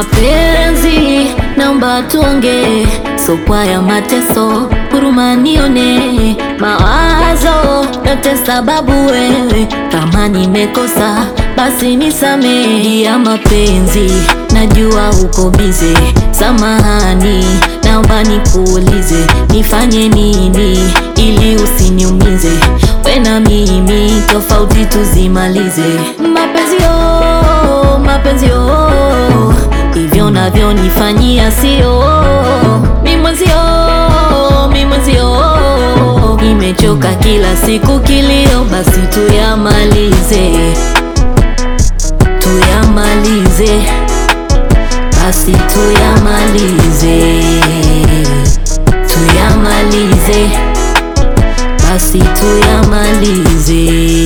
Mapenzi naomba tuongee, sokwa ya mateso, huruma nione, mawazo yote sababu wewe, kama nimekosa basi nisamehe. Ya mapenzi najua uko bize, samahani, naomba nikuulize, nifanye nini ili usiniumize? We na mimi tofauti tuzimalize. Mapenzi yo, mapenzi yo, hivyo navyonifanyia sio mi mwenzio, mi mwenzio, nimechoka kila siku kilio, basi tuyamalize, tuyamalize, basi tuyamalize, tuyamalize, basi tuyamalize,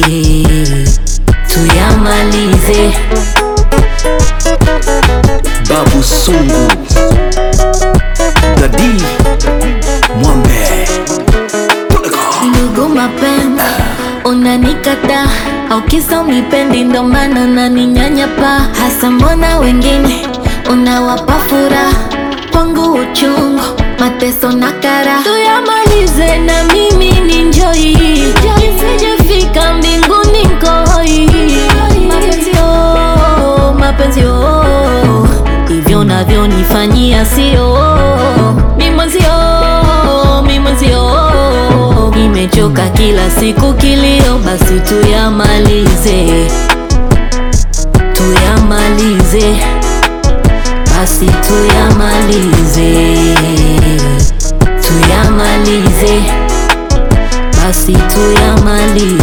tuyamalize. Babu Sungu Dadi Mwambe Ndugu mapenzi, unanikata au kisa unipendi, ndo maana unaninyanyapa hasa. Mbona wengine unawapa furaha, kwangu uchungu, mateso na kara. Tuyamalize na mimi ni njoi, nisijefika mbinguni nkoi. Mapenzi yo, mapenzi yo, hivyo navyonifanyia sio mi mwenzio, mi mwenzio, nimechoka kila siku kilio, basi tuyamalize, tuyamalize, basi tuyamalize, tuyamalize, basi tuyamalize.